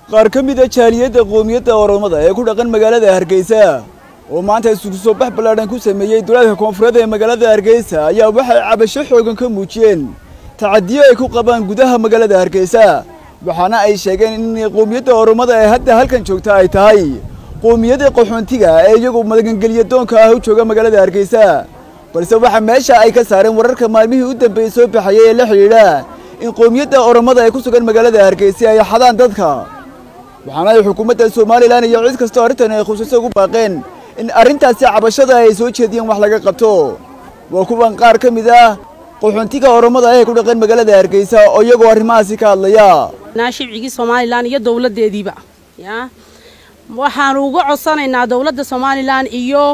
qaar ka mid a jaaliyadda qoomiyadda oromada ee ku dhaqan magaalada hargeysa oo maanta isugu soo bax ballaadhan ku sameeyey duleedka koonfureed ee magaalada hargeysa ayaa waxay cabasho xoogan ka muujiyeen tacadiyo ay ku qabaan gudaha magaalada hargeysa waxaana ay sheegeen in qoomiyadda oromada ee hadda halkan joogta ay tahay qoomiyadda qaxoontiga ee iyagu magangelya doonka ah u jooga magaalada hargeysa balse waxaa meesha ay ka saareen wararka maalmihii u dambeeyey soo baxayay ee la xidhiidha in qoomiyadda oromada ay ku sugan magaalada hargeysa ay xadaan dadka waxaana ay xukuumadda somalilan iyo cid kastoo arrintan ay khusayso ugu baaqeen in arrintaasi cabashada ay soo jeediyeen wax laga qabto waa kuwan qaar ka mid ah qaxoontiga oromada ee ku dhaqan magaalada hargeysa oo iyagoo arrimahaasi ka hadlaya shibcigii somalilan iyo dowladdeediiba ya waxaanu uga codsanaynaa dowladda somalilan iyo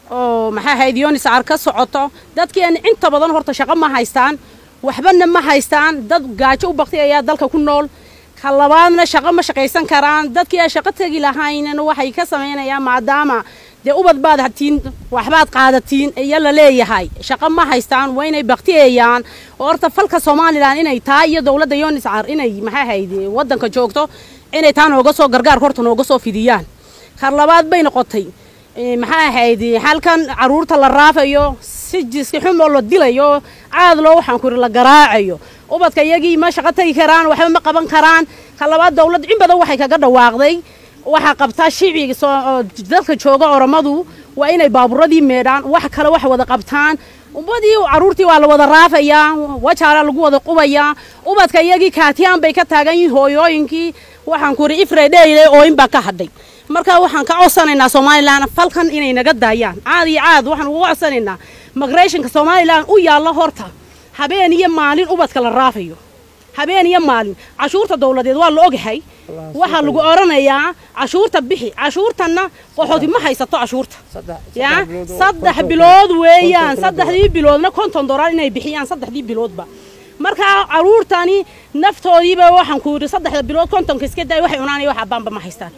maxaa ahayd yoniscar ka socoto dadkeena inta badan horta shaqo ma haystaan waxbana ma haystaan dad gaajo u baktay ayaa dalka ku nool ka labaadna shaqo ma shaqaysan karaan dadkii aan shaqo tegi lahaynna waxay ka samaynayaan maadaama dee ubad baad hatiin waxbaad qaadatiin iyo la leeyahay shaqo ma haystaan waa inay baktiyeeyaan oo horta falka somalilan inay tahay iyo dowladda yoniscar inay maxaa ahayd waddanka joogto inay taa nooga soo gargaarka horta nooga soo fidiyaan kar labaad bay noqotay maxaa ahayd halkan caruurta la raafayo si jiski xumoo la dilayo caad loo waxaan ku la garaacayo ubadka iyagii ma shaqo tegi karaan waxba ma qaban karaan ka labaad dowladda in badan waxay kaga dhawaaqday waxaa qabtaa shicbiga dadka jooga oromadu waa inay baaburadii meedhaan wax kale wax wada qabtaan umadii caruurtii waa la wada raafayaa wajaala lagu wada qubayaa ubadka iyagii kaatiyaan bay ka taagan yihiin hooyooyinkii waxaan ku yidhi ifredheyle ooyin baa ka hadhay marka waxaan ka codsanaynaa somalilan falkan inay naga daayaan caad iyo caad waxaan uga codsanaynaa migrationka somalilan u yaallo horta habeen iyo maalin ubadka la raafayo habeen iyo maalin cashuurta dowladeed waa la ogahay waxaa lagu oranayaa cashuurta bixi cashuurtanna qaxooti ma haysato cashuurta ya saddex bilood weeyaan saddexdii biloodna konton dolar inay bixiyaan saddexdii biloodba markaa caruurtani naftoodiiba waxaan ku yidhi saddexda bilood kontonka iska day waxay cunaan iyo wax abbaanba ma haystaan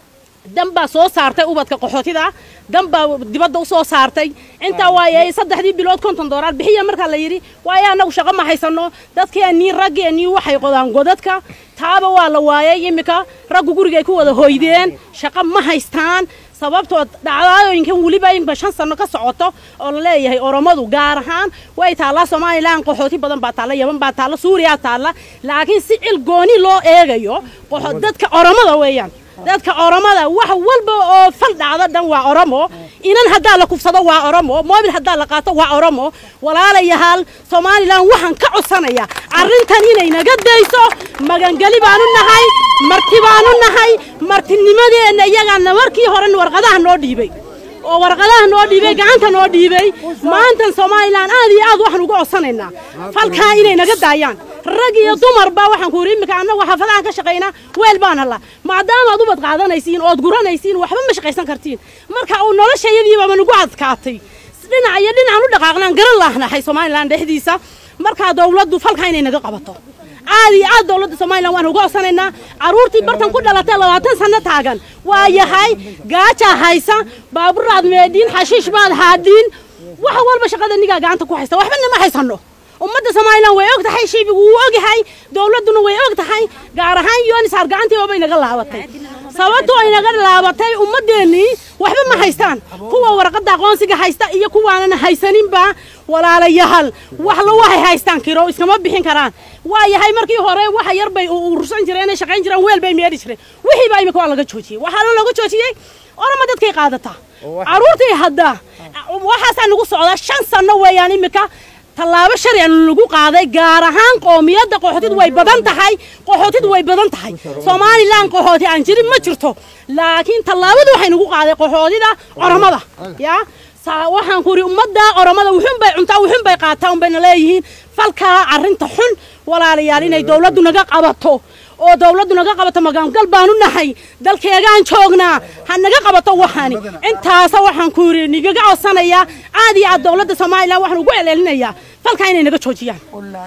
dan baa soo saartay ubadka qaxootida dan baa dibadda u soo saartay intaa waaye saddexdii bilood konton doolar bixiya markaa la yidhi waaye annagu shaqo ma haysano dadkeennii raggeennii waxay qodaan godadka taaba waa la waayay iminka raggu gurigay ku wada hoydeen shaqo ma haystaan sababtoo dhacdooyinkan weliba inba shan sano ka socoto oo la leeyahay oromadu gaar ahaan way taallaa somalilan qaxooti badan baa taalla yaman baa taalla suuriyaa taalla laakiin si cil gooni loo eegayo dadka oromada weeyaan dadka oromada wax walba oo fal dhacdo dhan waa oromo inan haddaa la kufsado waa oromo moobil haddaa la qaato waa oromo walaalayahaal somalilan waxaan ka codsanayaa arrintan inay naga dayso magangeli baanu nahay marti baanu nahay martinimadeenna iyagaana markii hore warqadaha noo dhiibay oo warqadaha noo dhiibay gacanta noo dhiibay maantan somalilan aad iyo aad waxaan uga codsanaynaa falkaa inay naga daayaan rag iyo dumarba waxaan ku yidhi iminka annagu xaafadahan ka shaqaynaa weel baan hallaa maadaamaad ubad qaadanaysiin ood guranaysiin waxba ma shaqaysan kartiin marka uu noloshayadiiba nagu adkaatay dhinac iyo dhinacaan u dhaqaaqnaan garan laahnahay somalilan dhexdiisa markaa dowladdu falkaa inay naga qabato aad iyo aad dowladda somalilan waan uga codsanaynaa carruurtii bartan ku dhalatay labaatan sanno taagan waa yahay gaajaa haysa baaburaad meedhiin xashiish baad haadhiin wax walba shaqada nigaa gacanta ku haysta waxbana ma haysanno ummadda somalilan way og tahay shaybigu wuu ogyahay dowladduna way og tahay gaar ahaan yonisar gacantiiba bay naga laabatay sababtoo ay naga laabatay ummaddeennii waxba ma haystaan kuwa warqadda aqoonsiga haysta iyo kuwaanan haysaninba walaalayaal waxla waxay haystaan kiro iskama bixin karaan waa yahay markii hore waxa yar bay urursan jireen ay shaqayn jireen weel bay meedhi jireen wixii baa imika waa laga joojiyey waxaana looga joojiyey orama dadkay qaadataa carruurtii hadda waxaasaa nagu socdaa shan sanno weeyaan imika tallaabo sharcian lagu qaaday gaar ahaan qoomiyadda qaxootidu way badan tahay qaxootidu way badan tahay somalilan qaxooti aan jirin ma jirto laakiin tallaabadu waxay nagu qaaday qaxootida oromada ya waxaan ku yidhi ummadda oromada wuxun bay cuntaa wuxun bay qaataa un bayna leeyihiin falkaa arrinta xun walaalayaal inay dowladdu naga qabato oo dowladdu naga qabato magaangal baanu nahay dalkeegaan joognaa ha naga qabato waxaani intaasa waxaan ku yidhi nigaga codsanayaa aad iyo aad dowladda somalilan waxaan ugu celcelinayaa falkaa inay naga joojiyaan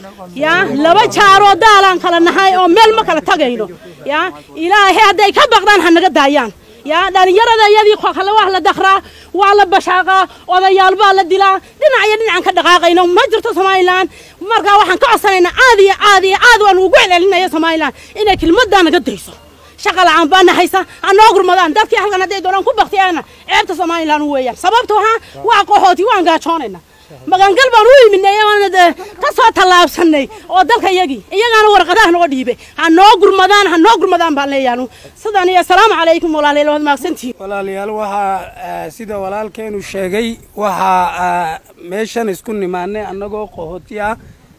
ya laba jaaroo daalaan kala nahay oo meel ma kala tagayno ya ilaahay hadday ka baqdaan ha naga daayaan yaa dhalinyarada iyadii kale waa la dakraa waa la bashaaqaa odayaal baa la dilaa dhinac iyo dhinacan ka dhaqaaqayno ma jirto somalilan markaa waxaan ka codsanaynaa aad iyo aad iyo aad waan ugu celcelinaya somalilan inay kelmaddaa naga dayso shaqa la'aan baana haysa ha noo gurmadaan dadkii halkan hadday doonaan ku baktiyaana ceebta somalilan weeyaan sababta waxaa waa qaxooti waan gaajoonayna magangal baan u iminay oona dee ka soo tallaabsanay oo dalka iyagii iyagaana warqadaha noo dhiibay ha noo gurmadaan ha noo gurmadaan baan leeyahay sidan iyo asalaamu calaykum walaalayaal waad mahadsantihiin walaalayaal waxaa sida walaalkeenu sheegay waxaa meeshan isku nimaanay annagoo qahooti ah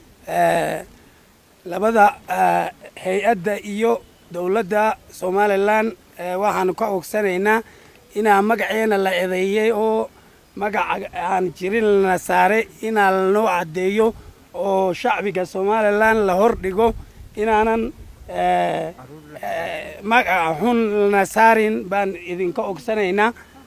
labada hay-adda iyo dowladda somalilan waxaanu ka ogsanaynaa inaa magaceena la edeeyey oo magaca aan jirin lana saaray inaa lanoo caddeeyo oo shacbiga somalilan la hor dhigo inaanan magaca xun lana saarin baan idinka ogsanaynaa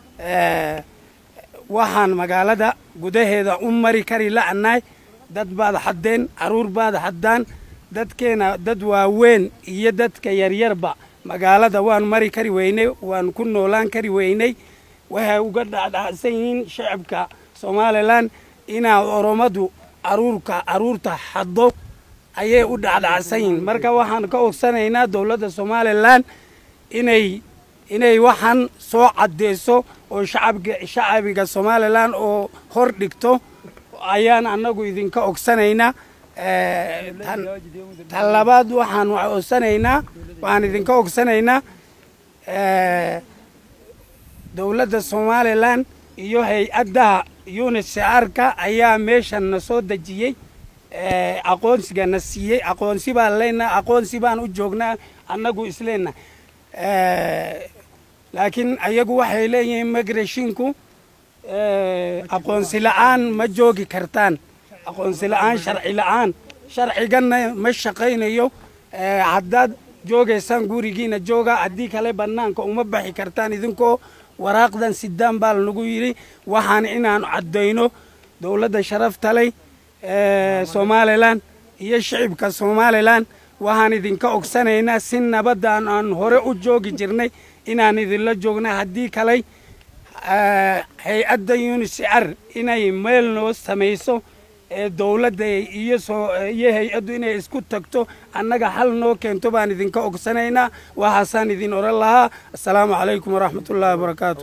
waxaan magaalada gudaheeda u mari kari la'anahay dad baad xaddeen carruur baad xaddaan dadkeena dad waaweyn iyo dadka yaryarba magaalada waan mari kari weynay waan ku noolaan kari weynay waxay uga dhacdhacsan yihiin shacabka somalilan inaa oromadu caruurka carruurta xaddo ayay u dhacdhacsan yihiin marka waxaan ka ogsanaynaa dowladda somalilan inay inay waxaan soo cadeyso oo shacabga shacabiga somalilan oo hor dhigto ayaan annagu idinka ogsanaynaa tan labaad waxaan ogsanaynaa waxaan idinka ogsanaynaa dowladda somalilan iyo hay-addaha unisarka ayaa meeshan na soo dejiyey aqoonsiga na siiyey aqoonsi baan leenaha aqoonsi baan u joognaa annagu isleenna laakiin ayagu waxay leeyihiin migrashinku aqoonsi la'aan ma joogi kartaan aqoonsi la'aan sharci la'aan sharciganna ma shaqaynayo haddaad joogaysaan gurigiina jooga haddii kale bannaanka uma baxi kartaan idinkoo waraaqdan sidaan baa lanagu yidhi waxaan inaanu caddayno dowladda sharafta leh somalilan iyo shicibka somalilan waxaan idinka ogsanaynaa si nabadaan aan hore u joogi jirnay inaan idinla joognay haddii kaley hay-adda unisar inay meel noo samayso ee dowladda iyo iyo hay-addu inay isku tagto annaga xal noo keento baan idinka ogsanaynaa waxaasaan idin oran lahaa assalaamu calaykum waraxmatullahi wabarakaatu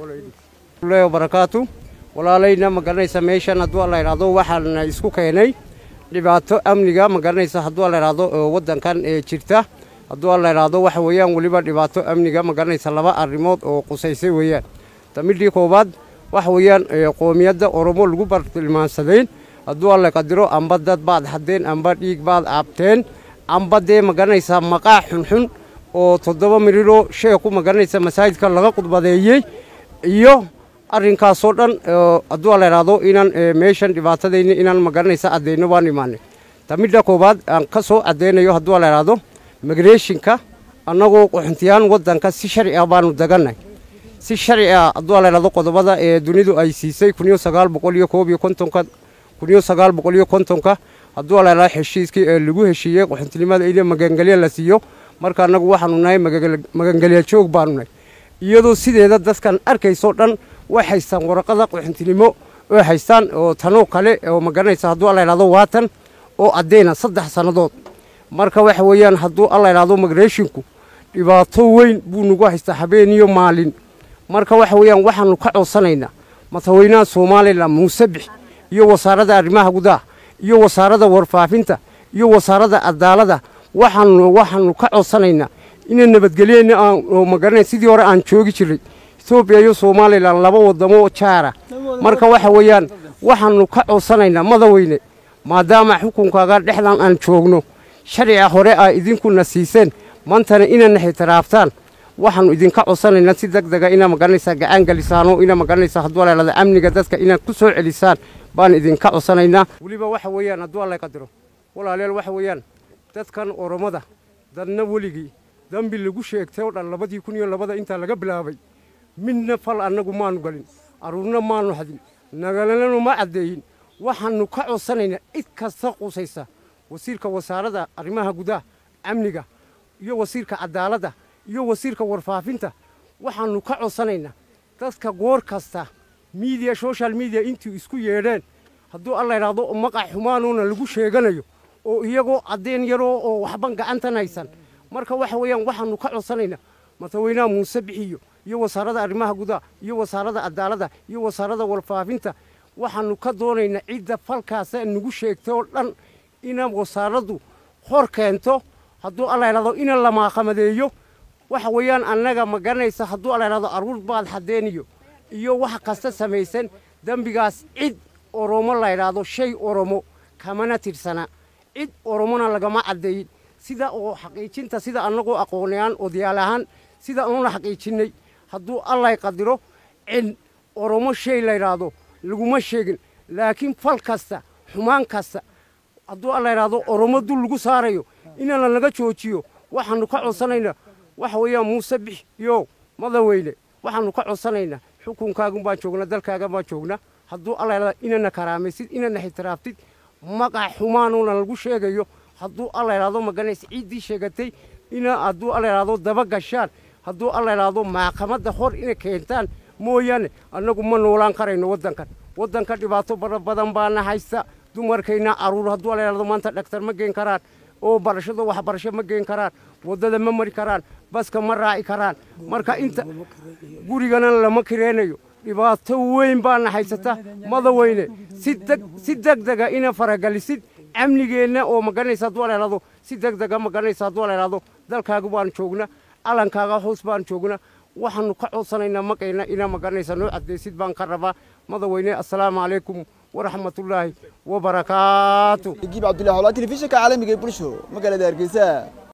barakaatu walaalayna ma garanaysa meeshan hadduu la idhaahdo waxaana isku keenay dhibaato amniga ma garanaysa hadduu la idhaahdo waddankan ee jirta hadduu la idhaahdo waxa weeyaan weliba dhibaato amniga ma garanaysa laba arrimood oo qusaysay weeyaan tamidhii koowaad waxa weeyaan qoomiyadda oromo lagu bartilmaansadayn hadduu alla qadiro amba dad baad haddeen amba dhiig baad aabteen amba dee ma garanaysaa maqaa xunxun oo toddoba miriroo sheeku ma garanaysa masaajidka laga qudbadeeyey iyo arrinkaasoo dhan hadduu la idhaahdo inaan meeshan dhibaatadayni inaan ma garanaysa addeyno baan imaanay tamidha koowaad aan ka soo addeynayo hadduu la idhaahdo migreeshinka annagoo qaxuntiyaan waddanka si sharci ah baanu dagannay si sharci ah hadduu la idhaahdo qodobada ee dunidu ay siisay kun iyo sagaal boqol iyo koob iyo kontonka kun iyo sagaal boqol iyo kontonka hadduu la idhaahdo heshiiskii ee lagu heshiiyey qaxuntinimada in magangelya la siiyo marka annagu waxaanu nahay magangelya joog baanu nahay iyadoo sideeda dadkan arkaysoo dhan way haystaan waraqada qaxuntinimo oo haystaan oo tanoo kale oo ma garanaysa hadduu alla idhahdo waatan oo addeyna saddex sannadood marka waxa weeyaan hadduu alla idhahdo migreshinku dhibaato weyn buu nagu haystaa habeen iyo maalin marka waxa weeyaan waxaanu ka codsanaynaa madaxweynaha somalilan muuse bix iyo wasaaradda arrimaha gudaha iyo wasaaradda warfaafinta iyo wasaaradda cadaaladda waxaanu waxaanu ka codsanaynaa inay nabadgelyena aan ma garanay sidii hore aan joogi jiray etoobiya iyo somalilan laba wadamo jaara marka waxa weeyaan waxaanu ka codsanaynaa madaweyne maadaama xukunkaaga dhexdan aan joogno sharciga hore aa idinkuna siiseen maantana inana xitiraaftaan waxaanu idinka codsanaynaa si deg dega inaa magaranaysaa gacan gelisaano inaa magaranaysaa hadduu leelada amniga dadka inaad ku soo celisaan baan idinka codsanaynaa weliba waxa weeyaan hadduu alla qadiro walaaleel waxa weeyaan dadkan oromada dadna weligii dambi lagu sheegtay oo dhan labadii kun iyo labada intaa laga bilaabay midna fal annagu maanu galin carruurna maanu hadin nagalanu ma caddeeyin waxaanu ka codsanaynaa cid kasta qusaysa wasiirka wasaaradda arrimaha gudaha amniga iyo wasiirka cadaaladda iyo wasiirka warfaafinta waxaanu ka codsanaynaa dadka goor kasta miidiya social media intuu isku yeedheen hadduu alla idhaahdo maqac xumaanuuna lagu sheeganayo oo iyagoo caddeen yaroo oo waxban gacantan haysan marka waxa weeyaan waxaanu ka codsanaynaa madaxweynaha muuse bixiyo iyo wasaaradda arrimaha gudaha iyo wasaaradda cadaaladda iyo wasaaradda walfaafinta waxaanu ka doonaynaa cidda falkaasa nagu sheegtay oo dhan ina wasaaraddu hor keento hadduu alla idhahdo ina la maaqamadeeyo waxa weeyaan annaga ma garanaysa hadduu alla idhahdo aruur baad xadeeniyo iyo wax kasta samaysan dembigaas cid oromo la idhaahdo shay oromo kamana tirsana cid oromona lagama caddeeyin sida oo xaqiijinta sida annagoo aqoonayaan odayaal ahaan sida anuuna xaqiijinnay hadduu allay qadiro cid oromo shay la idhaahdo laguma sheegin laakiin fal kasta xumaan kasta hadduu alla idhaahdo oromo dul lagu saarayo inaan lanaga joojiyo waxaanu ka codsanaynaa waxa weeyaan muuse bix yo madaweyne waxaanu ka codsanaynaa xukunkaagun baan joognaa dalkaagan baan joognaa hadduu alla idhahdo inana karaamaysid inana ixtiraaftid magac xumaanuuna lagu sheegayo hadduu alla idhahdo maganaysa ciiddii sheegatay ina hadduu alla idhahdo daba gashaan hadduu alla idhahdo maxkamadda hor inay keentaan mooyaane annagu ma noolaan karayno waddankan waddanka dhibaato bara badan baana haysta dumarkayna caruur hadduu alla idhahdo maanta dhaktar ma geen karaan oo barashada waxbarasho ma geen karaan waddada ma mari karaan baska ma raaci karaan marka inta gurigana lama kireenayo dhibaato weyn baana haysata madaweyne si degdega ina faragalisid amnigeenna oo maganaysa hadduu alla idhahdo si degdega maganaysa hadduu alla idhahdo dalkaaga baan joogna calankaaga hoos baan joogna waxaanu ka codsanaynaa maqayna inaa maganaysa noo caddaysid baan ka rabaa madaweyne assalaamu calaykum waraxmatullaahi wabarakaatu giib cabdullahi xolaa telefishinka caalamiga ee bulsho magaalada hargeysa